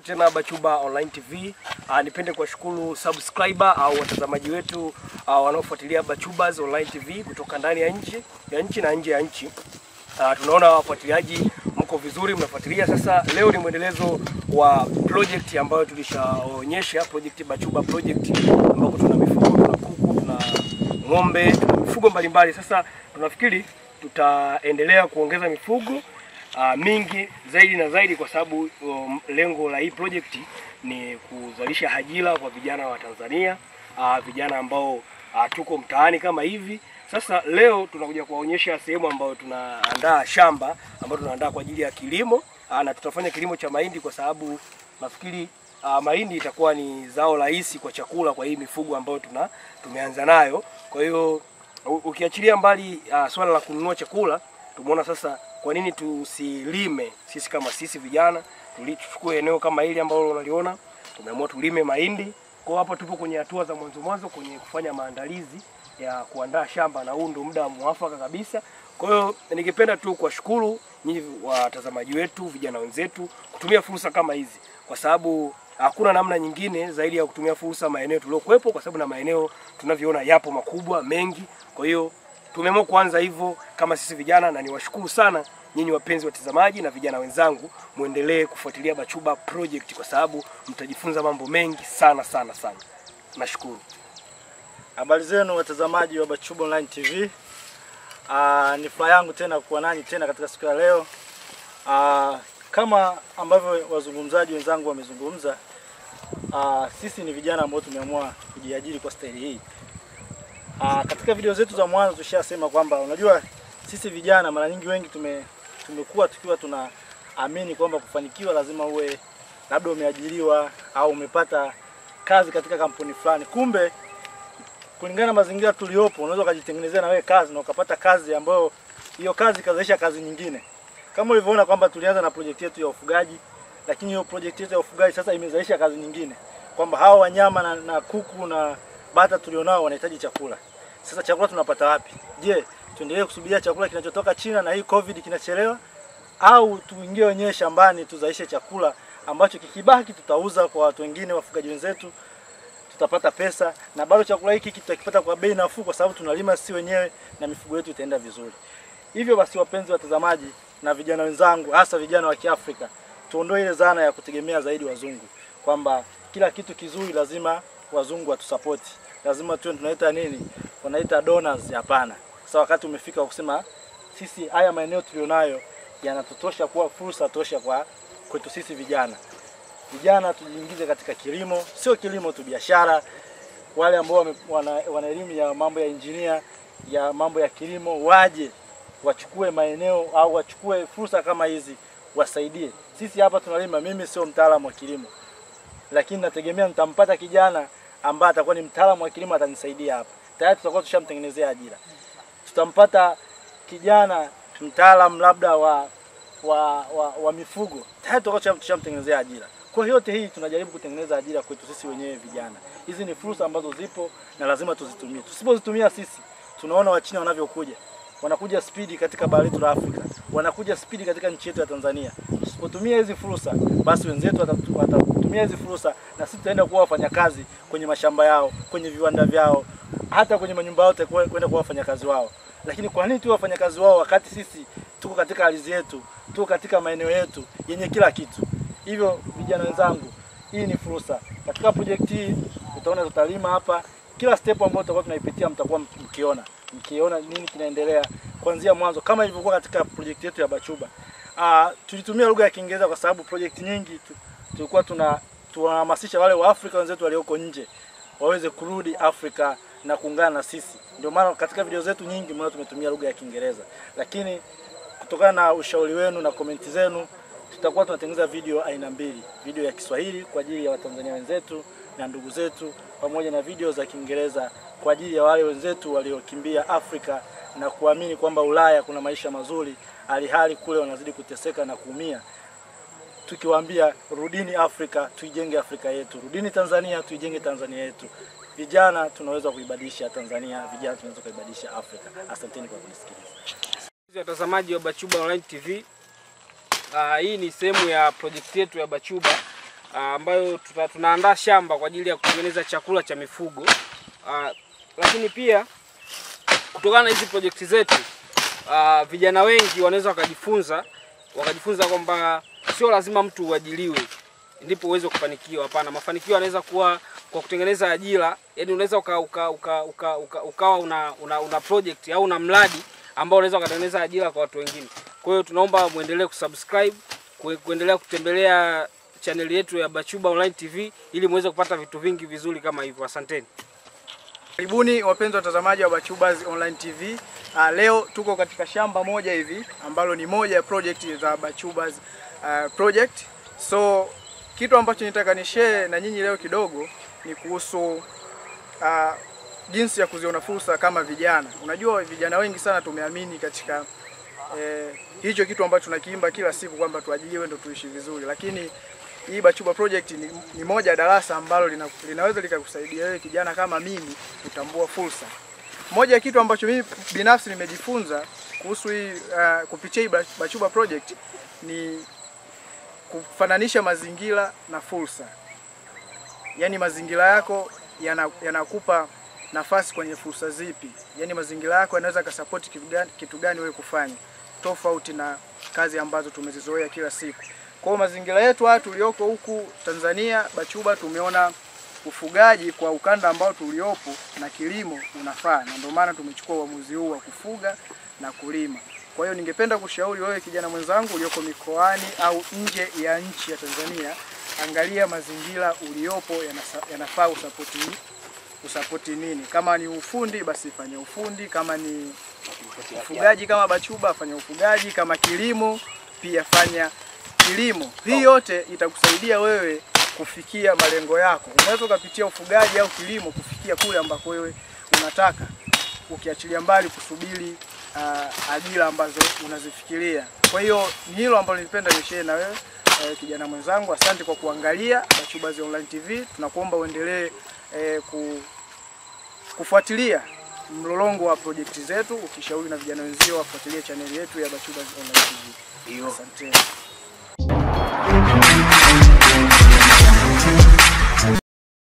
tena Bachuba Online TV. Uh, nipende kuwashukuru subscriber au watazamaji wetu uh, wanaofuatilia Bachubas Online TV kutoka ndani ya nchi ya nchi na nje ya nchi. Uh, tunaona wafuatiliaji mko vizuri, mnafuatilia. Sasa leo ni mwendelezo wa project ambayo tulishaonyesha, project Bachuba project, ambapo tuna mifugo, tuna kuku, tuna ng'ombe, tuna mifugo mbalimbali. Sasa tunafikiri tutaendelea kuongeza mifugo uh, mingi zaidi na zaidi, kwa sababu um, lengo la hii project ni kuzalisha ajira kwa vijana wa Tanzania, uh, vijana ambao uh, tuko mtaani kama hivi. Sasa leo tunakuja kuwaonyesha sehemu ambayo tunaandaa shamba ambayo tunaandaa kwa ajili ya kilimo uh, na tutafanya kilimo cha mahindi kwa sababu nafikiri uh, mahindi itakuwa ni zao rahisi kwa chakula kwa hii mifugo ambayo tuna tumeanza nayo. Kwa hiyo u- ukiachilia mbali uh, swala la kununua chakula, tumeona sasa kwa nini tusilime sisi kama sisi vijana tuli- tuchukue eneo kama hili ambalo unaliona, tumeamua tulime mahindi. Kwa hiyo hapa tupo kwenye hatua za mwanzo mwanzo kwenye kufanya maandalizi ya kuandaa shamba, na huu ndio muda mwafaka kabisa. Kwa hiyo ningependa tu kuwashukuru nyinyi watazamaji wetu, vijana wenzetu, kutumia fursa kama hizi, kwa sababu hakuna namna nyingine zaidi ya kutumia fursa maeneo tuliokuwepo, kwa sababu na maeneo tunavyoona yapo makubwa mengi. Kwa hiyo tumeamua kuanza hivyo kama sisi vijana, na niwashukuru sana nyinyi wapenzi watazamaji na vijana wenzangu, muendelee kufuatilia Bachuba project kwa sababu mtajifunza mambo mengi sana sana sana. Nashukuru. Habari zenu watazamaji wa Bachuba Online TV. Aa, ni furaha yangu tena kuwa nanyi tena katika siku ya leo. Aa, kama ambavyo wazungumzaji wenzangu wamezungumza, aa, sisi ni vijana ambao tumeamua kujiajiri kwa staili hii. Aa, katika video zetu za mwanzo tushasema kwamba unajua sisi vijana mara nyingi wengi tume tumekuwa tukiwa tunaamini kwamba kufanikiwa lazima uwe labda umeajiriwa au umepata kazi katika kampuni fulani. Kumbe kulingana na mazingira tuliopo, unaweza ukajitengenezea na wewe kazi na ukapata kazi ambayo hiyo kazi ikazalisha kazi nyingine. Kama ulivyoona kwamba tulianza na project yetu ya ufugaji, lakini hiyo project yetu ya ufugaji sasa imezalisha kazi nyingine, kwamba hawa wanyama na, na kuku na bata tulionao wanahitaji chakula. Sasa chakula tunapata wapi? Je, tuendelee kusubiria chakula kinachotoka China na hii COVID kinachelewa, au tuingie wenyewe shambani tuzalishe chakula ambacho kikibaki tutauza kwa watu wengine, wafugaji wenzetu tutapata pesa na bado chakula hiki tutakipata kwa bei nafuu, kwa sababu tunalima sisi wenyewe na mifugo yetu itaenda vizuri. Hivyo basi, wapenzi watazamaji na vijana wenzangu, hasa vijana wa Kiafrika, tuondoe ile dhana ya kutegemea zaidi wazungu, kwamba kila kitu kizuri lazima wazungu watusapoti, lazima tuwe tunaita nini, wanaita donors. Hapana. Sasa wakati umefika wa kusema sisi haya maeneo tulionayo yanatutosha kuwa fursa tosha kwa kwetu sisi vijana vijana tujiingize katika kilimo, sio kilimo tu, biashara. Wale ambao wame- wana, wana elimu ya mambo ya injinia ya mambo ya kilimo waje wachukue maeneo au wachukue fursa kama hizi, wasaidie. Sisi hapa tunalima, mimi sio mtaalamu wa kilimo, lakini nategemea nitampata kijana ambaye atakuwa ni mtaalamu wa kilimo, atanisaidia hapa. Tayari tutakuwa tushamtengenezea ajira. Tutampata kijana mtaalamu labda wa wa, wa, wa mifugo tayari tutakuwa tushamtengenezea ajira. Kwa hiyo yote hii tunajaribu kutengeneza ajira kwetu sisi wenyewe vijana. Hizi ni fursa ambazo zipo na lazima tuzitumie. Tusipozitumia sisi, tunaona Wachina wanavyokuja, wanakuja spidi katika bara letu la Afrika, wanakuja spidi katika nchi yetu ya Tanzania. Tusipotumia hizi fursa, basi wenzetu watatu- watatumia hizi fursa na sisi tutaenda kuwa wafanyakazi kwenye mashamba yao, kwenye viwanda vyao, hata kwenye manyumba yao tutakuwa- kwenda kuwa wafanyakazi wao. Lakini kwa nini tuwe wafanyakazi wao wakati sisi tuko katika ardhi yetu, tuko katika maeneo yetu yenye kila kitu? Hivyo vijana wenzangu, hii ni fursa. Katika project hii utaona tutalima hapa, kila step ambayo tutakuwa tunaipitia mtakuwa mkiona mkiona nini kinaendelea kuanzia mwanzo, kama ilivyokuwa katika project yetu ya Bachuba. Ah, tulitumia lugha ya Kiingereza kwa sababu project nyingi tu, tulikuwa tuna tunahamasisha wale wa Afrika wenzetu walioko nje waweze kurudi Afrika na kuungana na sisi. Ndio maana katika video zetu nyingi mwana tumetumia lugha ya Kiingereza, lakini kutokana na ushauri wenu na komenti zenu tutakuwa tunatengeneza video aina mbili, video ya Kiswahili kwa ajili ya Watanzania wenzetu na ndugu zetu, pamoja na video za Kiingereza kwa ajili ya wale wenzetu waliokimbia Afrika na kuamini kwamba Ulaya kuna maisha mazuri, alihali kule wanazidi kuteseka na kuumia tukiwaambia rudini Afrika, tuijenge Afrika yetu, rudini Tanzania, tuijenge Tanzania yetu. Vijana tunaweza kuibadilisha Tanzania, vijana tunaweza kuibadilisha Afrika. Asanteni kwa kunisikiliza. Watazamaji wa Bachuba Online TV. Uh, hii ni sehemu ya project yetu ya Bachuba ah, ambayo tuta, tunaandaa shamba kwa ajili ya kutengeneza chakula cha mifugo Ah, lakini pia kutokana na hizi projekti zetu ah, vijana wengi wanaweza wakajifunza wakajifunza kwamba sio lazima mtu uajiliwe ndipo uweze kufanikiwa. Hapana, mafanikio yanaweza kuwa kwa kutengeneza ajira. Yani unaweza uka, uka, uka, uka, uka, ukawa una, una, una project au una mradi ambao unaweza ukatengeneza ajira kwa watu wengine. Kwa hiyo tunaomba muendelee kusubscribe, kue- kuendelea kutembelea chaneli yetu ya Bachuba Online TV ili muweze kupata vitu vingi vizuri kama hivyo. Asanteni. Karibuni wapenzi watazamaji wa Bachubas Online TV. Uh, leo tuko katika shamba moja hivi ambalo ni moja ya project za Bachubas uh, project. So kitu ambacho nitaka ni share na nyinyi leo kidogo ni kuhusu uh, jinsi ya kuziona fursa kama vijana. Unajua vijana wengi sana tumeamini katika eh, hicho kitu ambacho tunakiimba kila siku kwamba tuajiriwe ndo tuishi vizuri, lakini hii Bachuba project ni, ni moja ya darasa ambalo lina, linaweza likakusaidia wewe kijana kama mimi kutambua fursa. Moja ya kitu ambacho mimi binafsi nimejifunza kuhusu hii uh, kupitia hii Bachuba project ni kufananisha mazingira na fursa. Yaani mazingira yako yana- yanakupa nafasi kwenye fursa zipi? Yaani mazingira yako yanaweza kasapoti kitu gani, kitu gani wewe kufanya tofauti na kazi ambazo tumezizoea kila siku. Kwa hiyo mazingira yetu haya tulioko huku Tanzania Bachuba, tumeona ufugaji kwa ukanda ambao tuliopo na kilimo unafaa, na ndio maana tumechukua uamuzi huu wa kufuga na kulima. Kwa hiyo ningependa kushauri wewe kijana mwenzangu ulioko mikoani au nje ya nchi ya Tanzania, angalia mazingira uliopo yanasa- yanafaa usapoti usapoti nini. Kama ni ufundi basi fanya ufundi, kama ni ufugaji kama Bachuba fanya ufugaji, kama kilimo pia fanya kilimo. Hii yote itakusaidia wewe kufikia malengo yako. Unaweza ukapitia ufugaji au kilimo kufikia kule ambako wewe unataka, ukiachilia mbali kusubiri uh, ajira ambazo unazifikiria. Kwa hiyo ni hilo ambalo nilipenda nishare na wewe eh, kijana mwenzangu. Asante kwa kuangalia Bachubas Online TV. Tunakuomba uendelee eh, ku, kufuatilia mlolongo wa projekti zetu, ukishauri na vijana wenzio wafuatilie chaneli yetu ya Bachubas Online TV. Asante.